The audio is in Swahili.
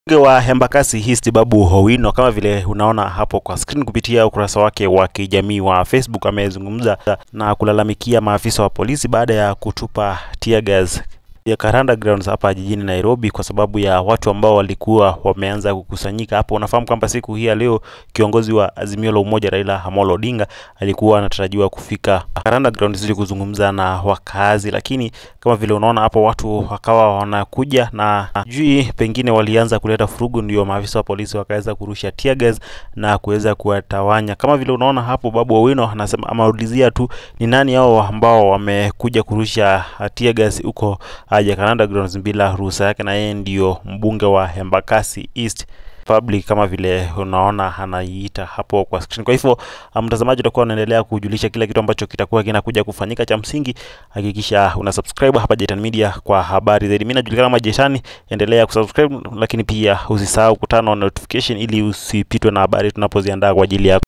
Mbunge wa Embakasi East Babu Owino, kama vile unaona hapo kwa screen, kupitia ukurasa wake wa kijamii wa Facebook amezungumza na kulalamikia maafisa wa polisi baada ya kutupa tear gas ya Karanda Grounds hapa jijini Nairobi kwa sababu ya watu ambao walikuwa wameanza kukusanyika hapo. Unafahamu kwamba siku hii ya leo kiongozi wa Azimio la Umoja Raila Amolo Odinga alikuwa anatarajiwa kufika Karanda Grounds ili kuzungumza na wakazi, lakini kama vile unaona hapo watu wakawa wanakuja na jui, pengine walianza kuleta furugu, ndio maafisa wa polisi wakaweza kurusha tear gas na kuweza kuwatawanya. Kama vile unaona hapo, Babu Owino anasema amaulizia tu ni nani hao ambao wamekuja kurusha tear gas huko Jacaranda Grounds bila ruhusa yake, na yeye ndio mbunge wa Embakasi East Public kama vile unaona anaiita hapo kwa screen. Kwa hivyo mtazamaji, utakuwa unaendelea kujulisha kila kitu ambacho kitakuwa kinakuja kufanyika. Cha msingi hakikisha una subscribe hapa Jetan Media kwa habari zaidi. Mimi najulikana kama Jetani, endelea kusubscribe, lakini pia usisahau kutana na notification ili usipitwe na habari tunapoziandaa kwa ajili yako.